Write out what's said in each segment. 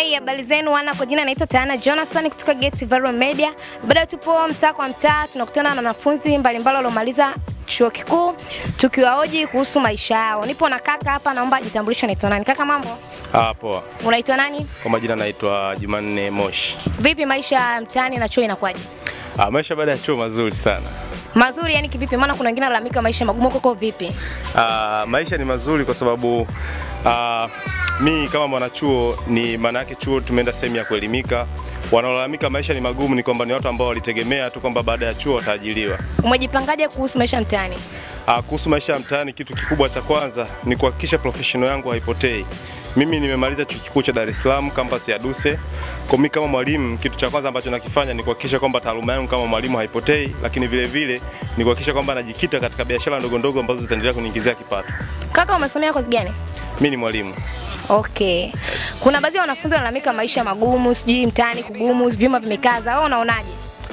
Hey, habari zenu wana, kwa jina naitwa Tana Jonathan kutoka Get Viral Media. Bado tupo mtaa kwa mtaa, tunakutana na wanafunzi mbalimbali waliomaliza chuo kikuu tukiwahoji kuhusu maisha yao. Nipo na kaka hapa, naomba ajitambulishe, anaitwa nani? Kaka, mambo? Ah, poa. Unaitwa nani? Kwa majina naitwa Jumanne Moshi. Vipi maisha ya mtaani na chuo inakuwaje? Ah, maisha baada ya chuo mazuri sana. Mazuri yani kivipi? Maana kuna wengine wanalalamika maisha magumu, koko vipi? Ah, maisha ni mazuri kwa sababu ah, mi kama mwanachuo ni maana yake chuo tumeenda sehemu ya kuelimika. Wanaolalamika maisha ni magumu ni kwamba ni watu ambao walitegemea tu kwamba baada ya chuo wataajiriwa. Umejipangaje kuhusu maisha ya mtaani? Ah, kuhusu maisha ya mtaani, kitu kikubwa cha kwanza ni kuhakikisha professional yangu haipotei. Mimi nimemaliza chuo kikuu cha Dar es Salaam campus ya Duse. Kwa mimi kama mwalimu, kitu cha kwanza ambacho nakifanya ni kuhakikisha kwamba taaluma yangu kama mwalimu haipotei, lakini vile vile ni kuhakikisha kwamba najikita katika biashara ndogo ndogo ambazo zitaendelea kuniingizia kipato. Kaka, umesomea kozi gani? Mimi ni mwalimu. Okay. Kuna baadhi ya wanafunzi wanalalamika maisha magumu, sijui mtaani kugumu, vyuma vimekaza. Wewe unaonaje?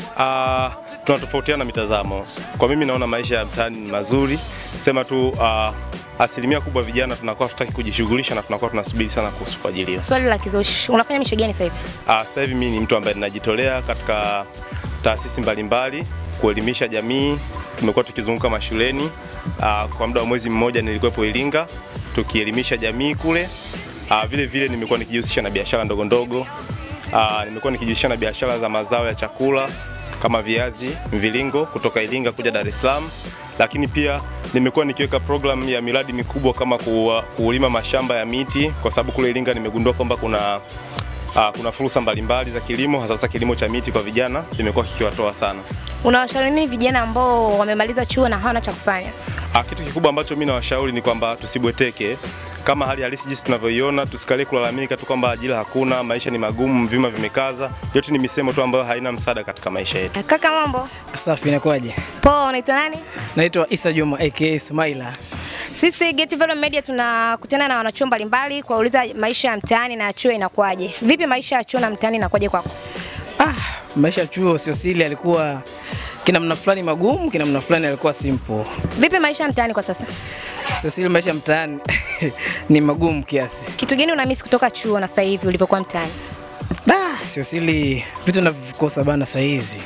Ah, tunatofautiana mitazamo. Kwa mimi naona maisha ya mtaani ni mazuri, sema tu ah, asilimia kubwa vijana tunakuwa tutaki kujishughulisha na tunakuwa tunasubiri sana kuhusu kuajiliwa. Swali la kizushi. Unafanya mishe gani sasa hivi? Ah, sasa hivi mimi ni mtu ambaye ninajitolea katika taasisi mbalimbali kuelimisha jamii. Tumekuwa tukizunguka mashuleni. Ah, kwa muda wa mwezi mmoja nilikuwepo Iringa tukielimisha jamii kule. Ah, vile vile nimekuwa nikijihusisha na biashara ndogo ndogo. Ah, nimekuwa nikijihusisha na biashara za mazao ya chakula kama viazi mviringo kutoka Iringa kuja Dar es Salaam, lakini pia nimekuwa nikiweka program ya miradi mikubwa kama kuwa- kulima mashamba ya miti, kwa sababu kule Iringa nimegundua kwamba kuna Uh, kuna fursa mbalimbali za kilimo hasa sasa kilimo cha miti kwa vijana kimekuwa kikiwatoa sana. Unawashauri nini vijana ambao wamemaliza chuo na hawana cha kufanya? Uh, kitu kikubwa ambacho mimi nawashauri ni kwamba tusibweteke kama hali halisi jinsi tunavyoiona, tusikalie kulalamika tu kwamba ajira hakuna, maisha ni magumu, vyuma vimekaza. Yote ni misemo tu ambayo haina msaada katika maisha yetu. Kaka, mambo Safi, inakuwaje? poa. Unaitwa nani? Naitwa Isa Juma aka Sumaila. Sisi Get Viral Media tunakutana na wanachuo mbalimbali kuwauliza maisha ya mtaani na chuo inakuwaje. Vipi maisha ya chuo na mtaani inakuwaje kwako? Ah, maisha ya chuo sio siri, alikuwa kina mna fulani magumu, kina mna fulani alikuwa simple. Vipi maisha ya mtaani kwa sasa? Sio siri, maisha ya mtaani ni magumu kiasi. Kitu gani unamisi kutoka chuo na sasa hivi ulivyokuwa mtaani? Da, sio siri, vitu navikosa bana saa hizi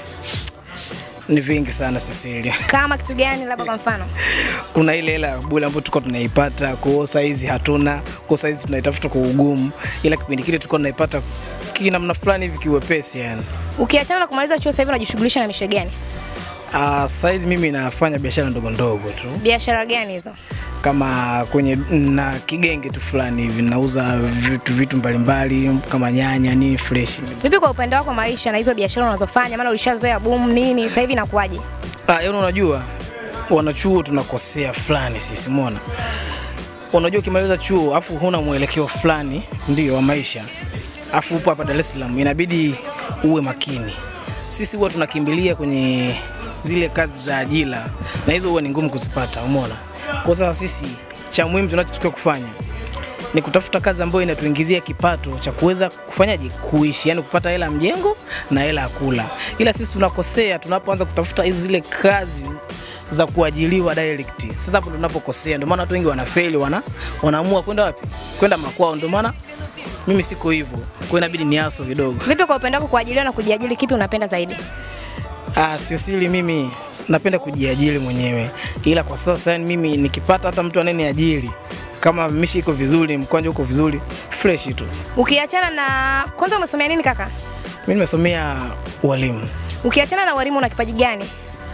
ni vingi sana, sio siri. Kama kitu gani, labda kwa mfano? Kuna ile hela bure ambayo tulikuwa tunaipata, kwa saa hizi hatuna, kwa saa hizi tunaitafuta kwa ugumu, ila kipindi kile tulikuwa tunaipata kinamna fulani hivi kiwepesi yani. Ukiachana na kumaliza chuo sasa hivi unajishughulisha na mishe gani? Uh, saizi mimi nafanya biashara ndogo ndogo tu Biashara gani hizo? kama kwenye na kigenge tu fulani hivi nauza vitu vitu mbalimbali kama nyanya nini fresh. Vipi kwa upande wako maisha na hizo biashara unazofanya? Maana ulishazoea boom nini, sasa hivi inakuwaje? Ah, yaani unajua wanachuo tunakosea fulani sisi, umeona? Unajua ukimaliza chuo afu huna mwelekeo fulani ndio wa maisha, afu upo hapa Dar es Salaam, inabidi uwe makini. Sisi huwa tunakimbilia kwenye zile kazi za ajira na hizo huwa ni ngumu kuzipata, umeona? Kwa sasa sisi cha muhimu tunachotakiwa kufanya ni kutafuta kazi ambayo inatuingizia kipato cha kuweza kufanyaje kuishi, yani kupata hela ya mjengo na hela ya kula. Ila sisi tunakosea tunapoanza kutafuta hizi zile kazi za kuajiliwa direct. Sasa hapo ndo tunapokosea, ndio maana watu wengi wanafeli, wana wanaamua kwenda wapi? Kwenda makwao. Ndio maana mimi siko hivyo, kwa hiyo inabidi niaso kidogo. Vipi kwa upande wako kuajiliwa na kujiajiri, kipi unapenda zaidi? Ah, sio siri, mimi napenda kujiajiri mwenyewe, ila kwa sasa yani mimi nikipata hata mtu anayeniajiri kama mishi iko vizuri, mkwanja uko vizuri, fresh tu. Ukiachana na kwanza, umesomea nini kaka? Mimi nimesomea ualimu. Ukiachana na walimu, una kipaji gani?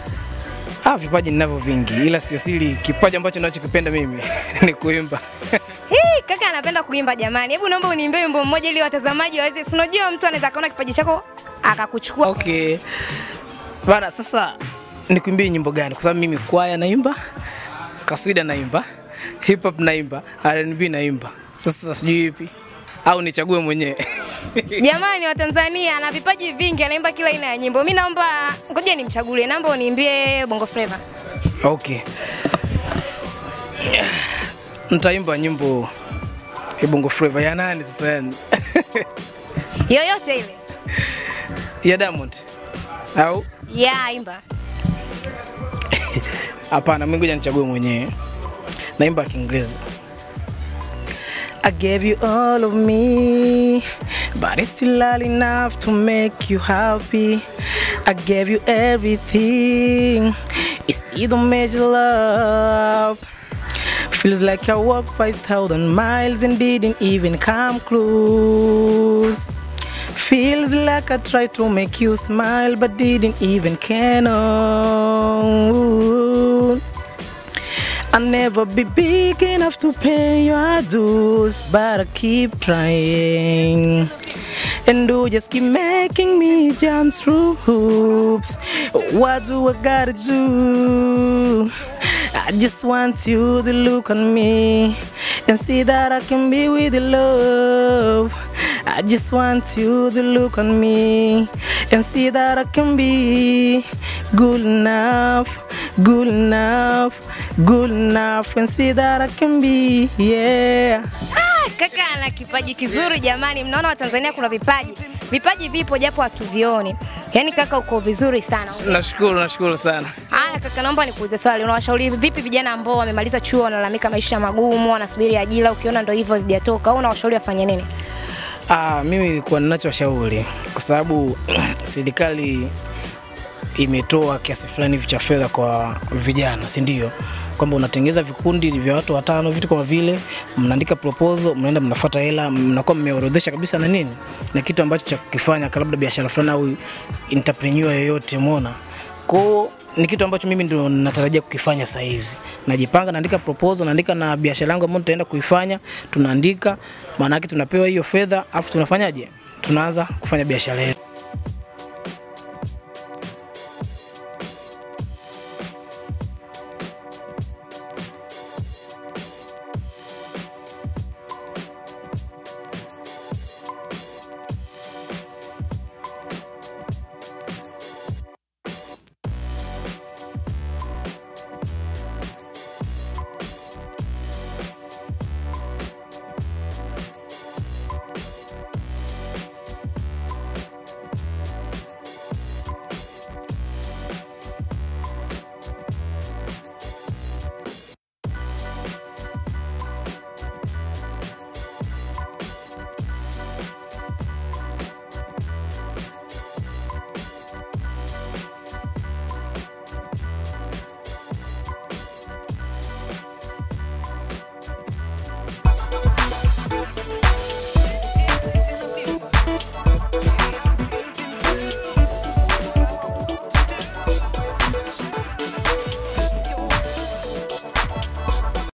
Ah, vipaji ninavyo vingi, ila sio siri, kipaji ambacho ninachokipenda mimi ni kuimba. Hii kaka anapenda kuimba jamani. Hebu naomba uniimbie wimbo mmoja ili watazamaji waweze. Si unajua mtu anaweza kaona kipaji chako akakuchukua. Okay. Bana, sasa nikuimbie nyimbo gani? Kwa sababu mimi kwaya naimba, kaswida naimba, hip hop naimba, R&B naimba. Sasa sijui ipi au nichague mwenyewe. Jamani wa Tanzania ana vipaji vingi, anaimba kila aina ya nyimbo. Mimi naomba ngoja nimchagulie, naomba uniimbie Bongo Flava. Okay. Nitaimba nyimbo ya Bongo Flava ya nani sasa yani? Yoyote ile. ya Diamond au Ya imba. hapana? Mimi ngoja nichague mwenyewe. Naimba Kiingereza. I gave you all of me, but it's still not enough to make you happy. I gave you everything, it still don't make you love. Feels like I walked 5,000 miles and didn't even come close. Feels like I tried to make you smile but didn't even can. Oh. I'll never be big enough to pay your dues, but I keep trying. And you just keep making me jump through hoops. What do I gotta do? I just want you to look on me and see that I can be with you, love. I just want you to look on me and see that I can be good enough, good enough, good enough, and see that I can be, yeah. Ah, kaka ana kipaji kizuri jamani. Mnaona Watanzania kuna vipaji, vipaji vipo japo hatuvioni. Yaani kaka uko vizuri sana. Nashukuru, nashukuru sana. Haya kaka, naomba nikuulize swali. Unawashauri vipi vijana ambao wamemaliza chuo wanalalamika maisha magumu, wanasubiri ajira, ukiona ndo hivyo zijatoka, au unawashauri wafanye nini? Ah, mimi kwa ninachoshauri kwa sababu serikali imetoa kiasi fulani hivi cha fedha kwa vijana, si ndio? Kwamba unatengeza vikundi vya watu watano, vitu kama vile, mnaandika proposal, mnaenda mnafuata hela, mnakuwa mmeorodhesha kabisa na nini na kitu ambacho cha kukifanya, labda biashara fulani au entrepreneur yoyote, umeona kwao ni kitu ambacho mimi ndio natarajia kukifanya saa hizi. Najipanga, naandika proposal, naandika na biashara yangu ambayo nitaenda kuifanya, tunaandika, maana yake tunapewa hiyo fedha, afu tunafanyaje? Tunaanza kufanya biashara yetu.